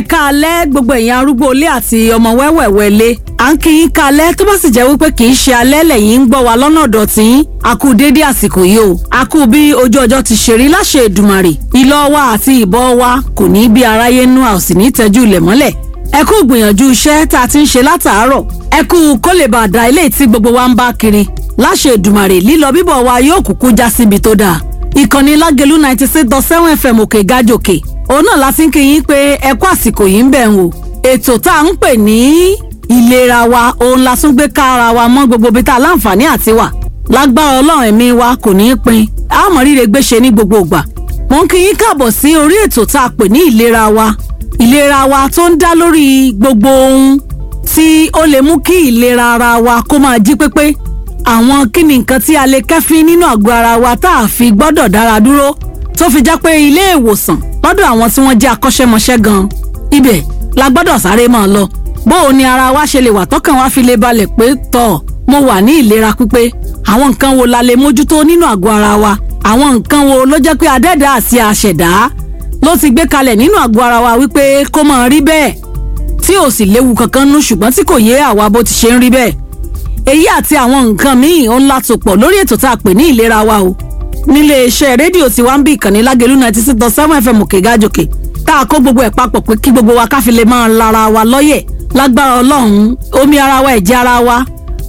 káalẹ́ gbogbo ẹ̀yin arúgbó ilé àti ọmọ wẹ́wẹ̀wẹ́ ilé à ń kí yín káalẹ́ tó bá sì jẹ́ wípé kì í ṣe alẹ́ lẹ́yìn ń gbọ́ wa lọ́nà ọ̀dọ̀ tí yín a kú déédé àsìkò yìí o a kú bí ojú ọjọ́ ti ṣe rí láṣẹ Èdùmàrè ìlọ wa àti ìbọ̀ wa kò ní bí aráyé nú a ò sì ní tẹ́jú ilẹ̀ mọ́lẹ̀ ẹ kú gbìyànjú iṣẹ́ tá a ti ń ṣe látàárọ̀ ẹ kú kó lè bàa da ilé tí gbogbo wa ń bá kiri láṣẹ Èdùmàrè lílọ bíbọ̀ wa yóò kúkú já síbi tó dáa ìkànnì lágẹ̀lú ninety six dot seven fm òkè gájòkè òun náà la fi ń kí yín pé ẹ kú àsìkò yìí ń bẹ̀ ń wò ètò tá à ń pè ní ìlera wa òun la tún gbé kára wa mọ́ gbogbo ibi tá a láǹfààní àti wà lágbára ọlọ́run ẹ̀mí wa kò ní í pin àmọ́ ríre gbéṣe ní gbogbo ìgbà mo ń kí yín káàbọ̀ sí orí ètò tá a pè ní ìlera wa ìlera wa tó ń dá lórí gbogbo ohun tí ó lè mú kí ìlera ara wa kó máa jí pépé àwọn kí ni nǹkan tí a lè kẹ́fín nínú àgọ́ ara wa tá a fi gbọ́dọ̀ dára dúró tó fi jẹ́ pé ilé ìwòsàn lọ́dọ̀ àwọn tí wọ́n jẹ́ akọ́ṣẹ́mọṣẹ́ gan ibẹ̀ la gbọ́dọ̀ sáré máa lọ bó o ní ara wa ṣe lè wà tọ́kàn wa fi lè balẹ̀ pé tọ̀ mo wà ní ìlera pípé àwọn nǹkan wo la lè mójútó nínú àgọ́ ara wa àwọn nǹkan wo ló jẹ́ pé adẹ́dá àti àṣẹ̀dá ló ti gbé kalẹ̀ nínú àgọ́ ara wa wípé kó máa rí bẹ́ẹ̀ tí ò sì léwu kankan nú ṣùgbọ́n tí kò yé àwa bó ti ṣe ń rí bẹ́ẹ̀ èyí àti àwọn nǹkan míì ó ń látòpọ̀ lórí ètò tá a pè ní ìlera wa o nílé iṣẹ́ rédíò tí wàá ń bí ìkànnì lágẹ̀lú ninety six dot seven fm òkè gájòkè tá a kó gbogbo ẹ̀ papọ̀ pé kí gbogbo wa káfí lè máa lara wa lọ́yẹ̀ lágbára ọlọ́run omi ara wa ẹ̀jẹ̀ ara wa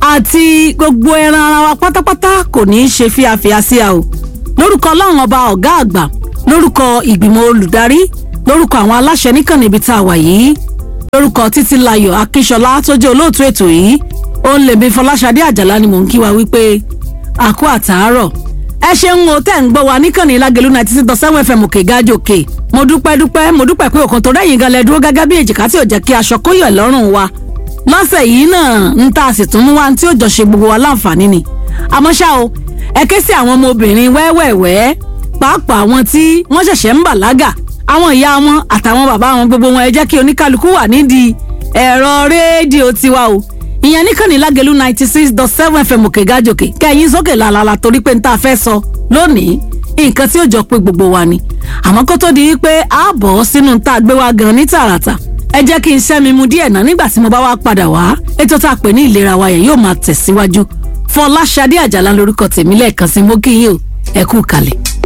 àti gbogbo ẹran ara wa pátápátá kò ní í ṣe fíafíà sí a o lórúkọ ọlọ́run ọba ọ̀gá àgbà lórúkọ ìgbìmọ̀ olùdarí lórúkọ àwọn aláṣẹ níkànnì ibi tá a wà yìí lórúkọ títílayọ̀ akíṣọlá tó jẹ́ olóòtú ètò yìí ó ń lèmi fọláṣadé àjàlá ni mò ń kí wa wípé àkó àtàárọ̀ ẹ ṣeun o tẹ́ ń gbọ́ wa níkànnì lágẹ̀lú ninety six dot seven fm òkè gájòkè mo dúpẹ́ dúpẹ́ mo dúpẹ́ pé òkan tó rẹ́yìn gan lẹ dúró gẹ́gẹ́ bí èjìká tí ò jẹ́ kí aṣọ kó yọ̀ lọ́rùn wa lọ́sẹ̀ yìí náà ń ta sì tún mú wa tí ó jọ ṣe gbogbo wa láǹfààní ni àmọ́ ṣá o ẹ ké sí àwọn ọmọbìnrin wẹ́wẹ́wẹ́ pàápàá àwọn tí wọ́n ṣẹ̀ṣẹ̀ ń bàlágà àwọn ìyá wọn àtàwọn bàbá wọn gbogbo wọn ẹ jẹ́ kí oníkálukú wà nídìí ẹ̀rọ rédíò tiwa o ìyẹn níkànnì lágẹ̀lú ninety six dot seven fm òkè gájòkè kẹ́yìn sókè làlàlà torí pé n ta fẹ́ sọ lónìí nǹkan tí ó jọ pé gbogbo wa ni àmọ́ kó tó di pé a bọ̀ sínú tá a gbé wa gan ní tààràtà ẹ jẹ́ kí n ṣẹ́mi mu díẹ̀ náà nígbà tí mo bá wá padà wá ètò tá a pè ní ìlera wa yẹn yóò máa tẹ̀síwájú Fọláṣadé Àjàlá lórúkọ tèmi lẹ́ẹ̀kan sí mo kí yín o ẹ kú kalẹ̀.